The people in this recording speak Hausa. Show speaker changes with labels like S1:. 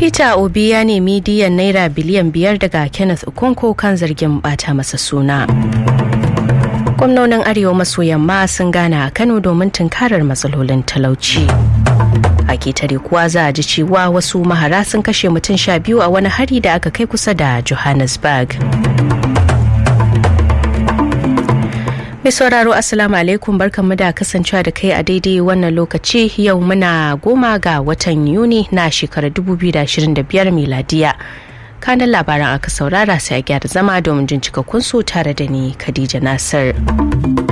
S1: peter obi ya nemi diyan naira biliyan biyar daga kenneth okonko kan zargin bata masa suna gwamnonin arewa maso yamma sun gana a kano domin tunkarar matsalolin talauci a ketare kuwa za a ji cewa wasu mahara sun kashe mutum sha biyu a wani hari da aka kai kusa da johannesburg Mai sauraro Assalamu alaikum barkanmu da kasancewa da kai a daidai wannan lokaci yau muna goma ga watan Yuni na shekarar 2025 miladiya. Kanan labaran aka saurara sai a gyara zama domin jin cikakkun su tare da ni Khadija Nasir.